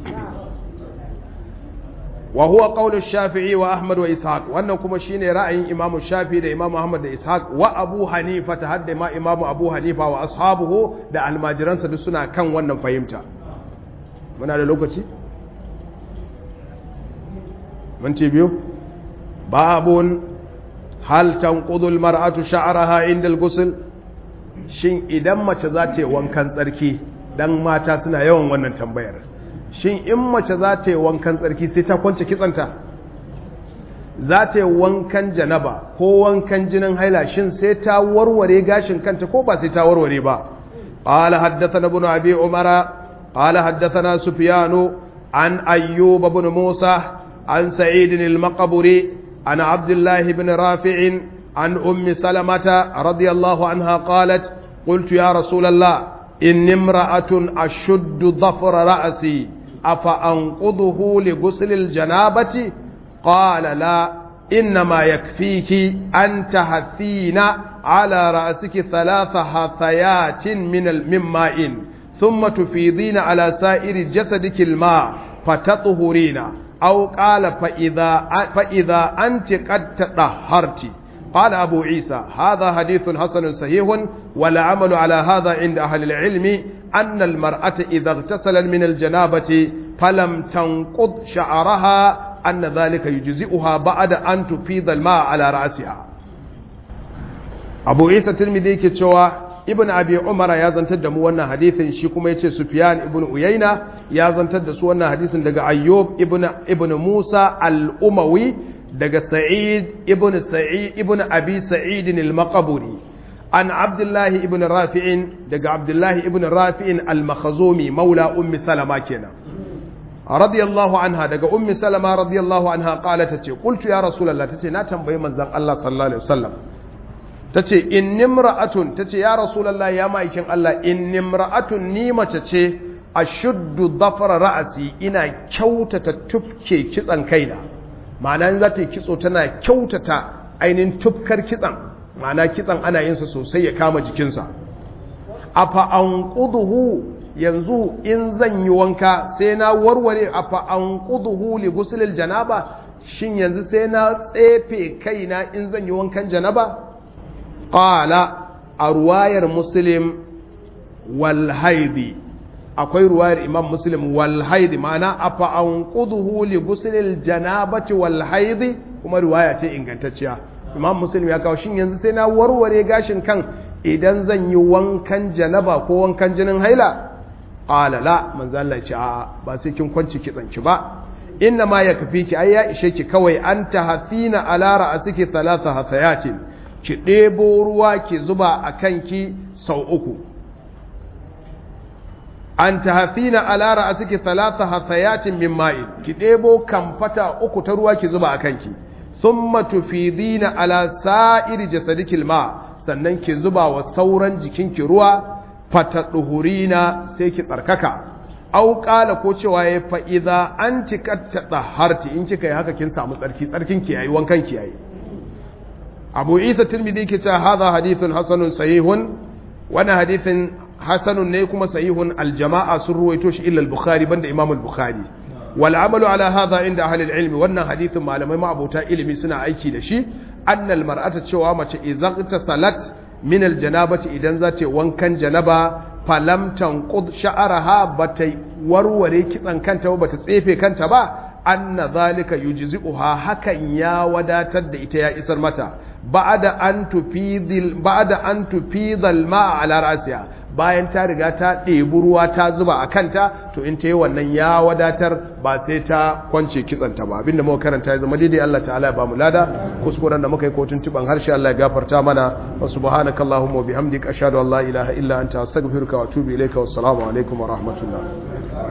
wa huwa qawlu shafi'i wa ahmad wa ishaq wannan kuma shine ra'ayin imamu shafi da imamu ahmad da ishaq wa abu hanifa ta hadda ma imamu abu hanifa wa ashabuhu da almajiransa duk suna kan wannan fahimta muna da lokaci minti biyu babun hal tanqudu almar'atu sha'raha inda al-ghusl shin idan mace za ta yi wankan tsarki dan mata suna yawan wannan tambayar shin in mace za ta yi wankan tsarki sai ta kwance kitsanta za ta yi wankan janaba ko wankan jinin haila shin sai ta warware gashin kanta ko ba sai ta warware ba قال حدثنا ابن أبي عمر قال حدثنا سفيان عن أيوب بن موسى عن سعيد المقبري عن عبد الله بن رافع عن أم سلمة رضي الله عنها قالت قلت يا رسول الله إن امرأة أشد ظفر رأسي أفأنقضه لغسل الجنابة قال لا إنما يكفيك أن تهثين على رأسك ثلاث هثيات من من ماء ثم تفيضين على سائر جسدك الماء فتطهرين أو قال فإذا فإذا أنت قد تطهرت قال أبو عيسى هذا حديث حسن صحيح والعمل على هذا عند أهل العلم أن المرأة إذا اغتسل من الجنابة فلم تنقض شعرها أن ذلك يجزئها بعد أن تفيض الماء على رأسها أبو عيسى الترمذي كتشوى ibn abi umara ya zantar da mu wannan hadithin shi kuma yace sufyan ibn uyayna ya zantar da su wannan hadisin daga ayyub ibn ibn musa al-umawi daga sa'id ibn sa'id ibn abi sa'id al-maqburi an abdullahi ibn rafi'in daga abdullahi ibn rafi'in al-makhzumi maula ummi salama kenan radiyallahu anha daga ummi salama radiyallahu anha qala tace qultu ya rasulullah tace na tambayi manzon Allah sallallahu alaihi wasallam tace innimra'atun tace ya rasulullah ya maikin Allah innimra'atun ni mace ce ashuddu dhafra ra'si ina kyautata tufke kitsan kaina ma'ana in za ta yi kitso tana kyautata ainihin tufkar kitsan ma'ana kitsan ana yin sa sosai ya kama jikinsa afa anquduhu yanzu in zan yi wanka sai na warware a fa'an ƙuduhu li gusulil janaba shin yanzu sai na tsefe kaina in zan yi wankan janaba ƙala a ruwayar muslim walhaidi akwai ruwayar imam muslim walhaidi ma'ana a fa'an ƙuduhu li gusulil janabati walhaidi kuma ruwaya ce ingantacciya imam muslim ya kawo shin yanzu sai na warware gashin kan idan zan yi wankan janaba ko wankan jinin haila qala la manzo Allah ya ce a ba sai kin kwanci kitsanki ba inna ma yakfi ki ai ya ishe ki kawai an tahfina ala ra'siki thalatha hathayatin ki debo ruwa ki zuba akan ki sau uku an tahfina ala ra'siki thalatha hathayatin min ma'in ki debo kamfata uku ta ruwa ki zuba akan ki thumma tufidina ala sa'iri jasadiki ma sannan ki zuba wa sauran jikinki ruwa fataɗuhurina sai ki tsarkaka au ƙala ko cewa ya fa'iza an cika ta harti in kika yi haka kin samu tsarki tsarkin ki yayi wankan ki yayi abu isa tirmidhi ke cewa hadha hadithun hasanun sahihun wani hadithin hasanun ne kuma sahihun aljama'a sun ruwaito shi illa al-bukhari banda imam al-bukhari wal amalu ala hadha inda ahli al-ilmi wannan hadithin malamai ma abota ilimi suna aiki da shi annal mar'ata cewa mace idan ta salat min aljanabati idan za ta wankan janaba falam tanqud sha'araha bata warware kitsan kanta ba bata tsefe kanta ba anna zalika yujzi'uha hakan ya wadatar da ita ya isar mata ba'da an tufidil ba'da an tufidal ma'a ala rasiya bayan ta riga ta ɗebi ruwa ta zuba a kanta to in ta yi wannan ya wadatar ba sai ta kwance kitsanta ba abinda muka karanta ya zama daidai Allah ta'ala ya ba mu lada kuskuren da muka yi kotun tuban harshe Allah ya gafarta mana wa subhanakallahumma wa bihamdika ashhadu an la ilaha illa anta astaghfiruka wa atubu ilayka wassalamu alaikum wa rahmatullah